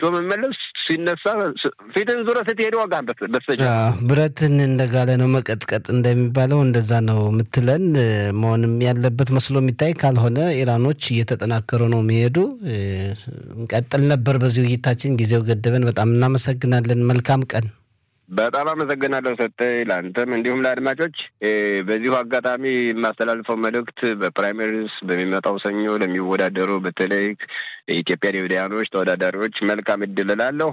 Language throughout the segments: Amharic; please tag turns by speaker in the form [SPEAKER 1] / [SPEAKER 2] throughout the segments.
[SPEAKER 1] መመለስ ሲነሳ ፊትን ዙረ ስትሄድ ዋጋ በስተጀ
[SPEAKER 2] ብረትን እንደጋለ ነው መቀጥቀጥ እንደሚባለው እንደዛ ነው የምትለን መሆንም ያለበት መስሎ የሚታይ ካልሆነ ኢራኖች እየተጠናከሩ ነው የሚሄዱ። እንቀጥል ነበር በዚህ ውይይታችን፣ ጊዜው ገደበን። በጣም እናመሰግናለን። መልካም ቀን።
[SPEAKER 1] በጣም አመሰግናለሁ ሰጠኝ፣ ለአንተም እንዲሁም ለአድማጮች። በዚሁ አጋጣሚ የማስተላልፈው መልእክት በፕራይመሪስ በሚመጣው ሰኞ ለሚወዳደሩ በተለይ የኢትዮጵያ ዲቪዲያኖች ተወዳዳሪዎች መልካም እድል እላለሁ።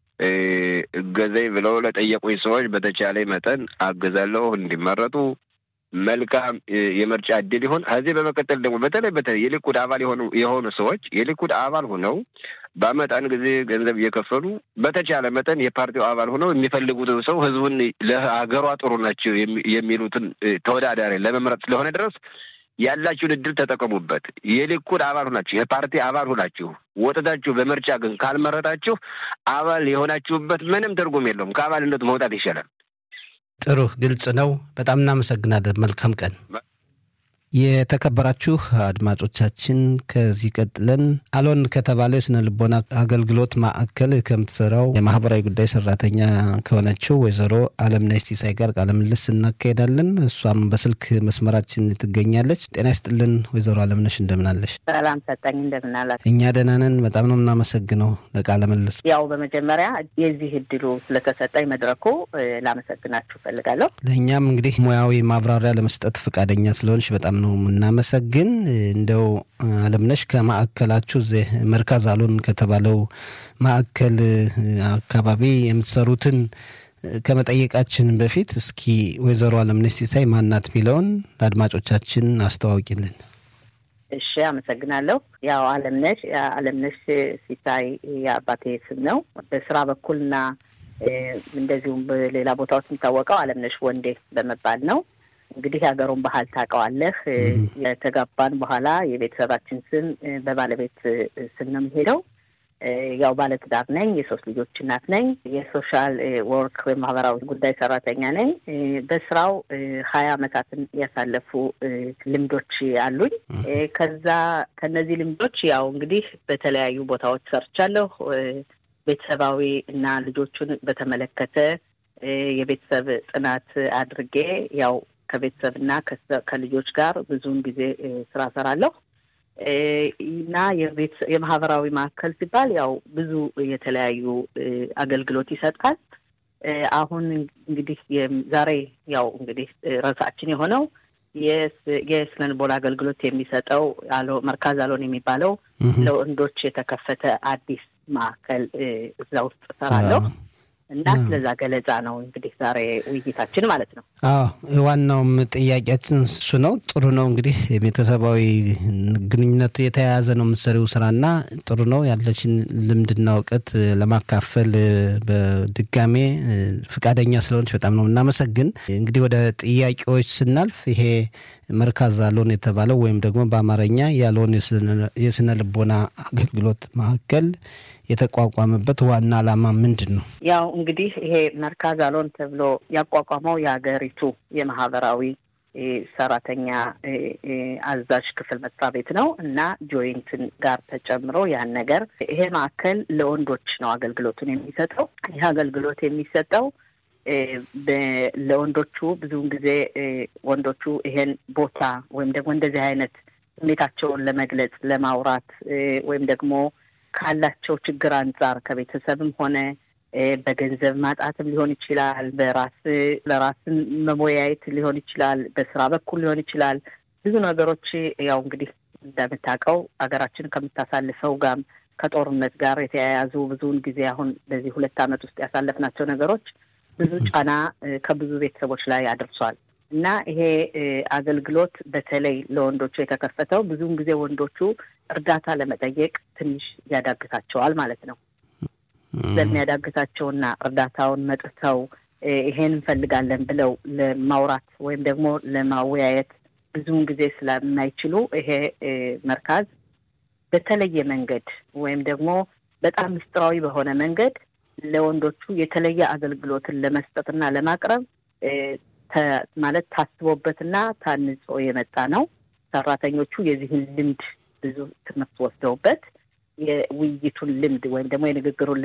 [SPEAKER 1] እገዘኝ ብለው ለጠየቁኝ ሰዎች በተቻለ መጠን አግዛለሁ እንዲመረጡ መልካም የምርጫ እድል ይሆን። ከዚህ በመቀጠል ደግሞ በተለይ በተለይ የሊኩድ አባል የሆኑ የሆኑ ሰዎች የሊኩድ አባል ሆነው በአመጣን ጊዜ ገንዘብ እየከፈሉ በተቻለ መጠን የፓርቲው አባል ሆነው የሚፈልጉትን ሰው ህዝቡን ለሀገሯ ጥሩ ናቸው የሚሉትን ተወዳዳሪ ለመምረጥ ስለሆነ ድረስ ያላችሁን እድል ተጠቀሙበት። የሊኩድ አባል ሆናችሁ የፓርቲ አባል ሆናችሁ ወጥታችሁ በምርጫ ግን ካልመረጣችሁ አባል የሆናችሁበት ምንም ትርጉም የለውም። ከአባልነቱ መውጣት ይሻላል።
[SPEAKER 2] ጥሩ፣ ግልጽ ነው። በጣም እናመሰግናለን። መልካም ቀን። የተከበራችሁ አድማጮቻችን ከዚህ ቀጥለን አሎን ከተባለው የስነ ልቦና አገልግሎት ማዕከል ከምትሰራው የማህበራዊ ጉዳይ ሰራተኛ ከሆነችው ወይዘሮ አለምነሽ ሲሳይ ጋር ቃለ ምልልስ እናካሄዳለን። እሷም በስልክ መስመራችን ትገኛለች። ጤና ይስጥልን ወይዘሮ አለምነሽ እንደምናለሽ?
[SPEAKER 3] ሰላም ሰጠኝ፣ እንደምናላት?
[SPEAKER 2] እኛ ደህና ነን። በጣም ነው የምናመሰግነው ለቃለ ምልልሱ።
[SPEAKER 3] ያው በመጀመሪያ የዚህ እድሉ ስለተሰጠኝ መድረኩ ላመሰግናችሁ ፈልጋለሁ።
[SPEAKER 2] ለእኛም እንግዲህ ሙያዊ ማብራሪያ ለመስጠት ፈቃደኛ ስለሆንሽ በጣም ነው የምናመሰግን። እንደው አለምነሽ ከማዕከላችሁ እዚህ መርካዝ አሎን ከተባለው ማዕከል አካባቢ የምትሰሩትን ከመጠየቃችን በፊት እስኪ ወይዘሮ አለምነሽ ሲሳይ ማናት የሚለውን ለአድማጮቻችን አስተዋውቂልን።
[SPEAKER 3] እሺ፣ አመሰግናለሁ። ያው አለምነሽ አለምነሽ ሲሳይ የአባቴ ስም ነው። በስራ በኩልና እንደዚሁም በሌላ ቦታዎች የሚታወቀው አለምነሽ ወንዴ በመባል ነው። እንግዲህ የሀገሩን ባህል ታውቀዋለህ። የተጋባን በኋላ የቤተሰባችን ስም በባለቤት ስም ነው የሚሄደው። ያው ባለትዳር ነኝ። የሶስት ልጆች እናት ነኝ። የሶሻል ወርክ ወይም ማህበራዊ ጉዳይ ሰራተኛ ነኝ። በስራው ሀያ አመታትን ያሳለፉ ልምዶች አሉኝ። ከዛ ከነዚህ ልምዶች ያው እንግዲህ በተለያዩ ቦታዎች ሰርቻለሁ። ቤተሰባዊ እና ልጆቹን በተመለከተ የቤተሰብ ጥናት አድርጌ ያው ከቤተሰብና ከልጆች ጋር ብዙውን ጊዜ ስራ ሰራለሁ እና የማህበራዊ ማዕከል ሲባል ያው ብዙ የተለያዩ አገልግሎት ይሰጣል። አሁን እንግዲህ ዛሬ ያው እንግዲህ ርዕሳችን የሆነው የስነ ልቦና አገልግሎት የሚሰጠው መርካዝ አሎን የሚባለው ለወንዶች የተከፈተ አዲስ ማዕከል እዛ ውስጥ እሰራለሁ። እና ስለዛ ገለጻ ነው እንግዲህ ዛሬ ውይይታችን ማለት ነው።
[SPEAKER 2] አዎ ዋናውም ጥያቄያችን እሱ ነው። ጥሩ ነው እንግዲህ ቤተሰባዊ ግንኙነቱ የተያያዘ ነው የምትሰሪው ስራና ጥሩ ነው ያለችን ልምድና እውቀት ለማካፈል በድጋሜ ፍቃደኛ ስለሆነች በጣም ነው እናመሰግን። እንግዲህ ወደ ጥያቄዎች ስናልፍ ይሄ መርካዝ አሎን የተባለው ወይም ደግሞ በአማርኛ ያሎን የስነ ልቦና አገልግሎት ማዕከል የተቋቋመበት ዋና ዓላማ ምንድን ነው?
[SPEAKER 3] ያው እንግዲህ ይሄ መርካዝ አሎን ተብሎ ያቋቋመው የሀገሪቱ የማህበራዊ ሰራተኛ አዛዥ ክፍል መስሪያ ቤት ነው እና ጆይንትን ጋር ተጨምሮ ያን ነገር ይሄ ማዕከል ለወንዶች ነው አገልግሎቱን የሚሰጠው። ይህ አገልግሎት የሚሰጠው ለወንዶቹ ብዙውን ጊዜ ወንዶቹ ይሄን ቦታ ወይም ደግሞ እንደዚህ አይነት ስሜታቸውን ለመግለጽ ለማውራት ወይም ደግሞ ካላቸው ችግር አንጻር ከቤተሰብም ሆነ በገንዘብ ማጣትም ሊሆን ይችላል። በራስ ለራስን መወያየት ሊሆን ይችላል። በስራ በኩል ሊሆን ይችላል። ብዙ ነገሮች ያው እንግዲህ እንደምታውቀው ሀገራችን ከምታሳልፈው ጋር ከጦርነት ጋር የተያያዙ ብዙውን ጊዜ አሁን በዚህ ሁለት ዓመት ውስጥ ያሳለፍናቸው ነገሮች ብዙ ጫና ከብዙ ቤተሰቦች ላይ አድርሷል እና ይሄ አገልግሎት በተለይ ለወንዶቹ የተከፈተው ብዙውን ጊዜ ወንዶቹ እርዳታ ለመጠየቅ ትንሽ ያዳግታቸዋል ማለት ነው። ስለሚያዳግታቸውና እርዳታውን መጥተው ይሄን እንፈልጋለን ብለው ለማውራት ወይም ደግሞ ለማወያየት ብዙውን ጊዜ ስለማይችሉ ይሄ መርካዝ በተለየ መንገድ ወይም ደግሞ በጣም ምስጢራዊ በሆነ መንገድ ለወንዶቹ የተለየ አገልግሎትን ለመስጠትና ለማቅረብ ማለት ታስቦበትና ታንጾ የመጣ ነው። ሰራተኞቹ የዚህን ልምድ ብዙ ትምህርት ወስደውበት የውይይቱን ልምድ ወይም ደግሞ የንግግሩን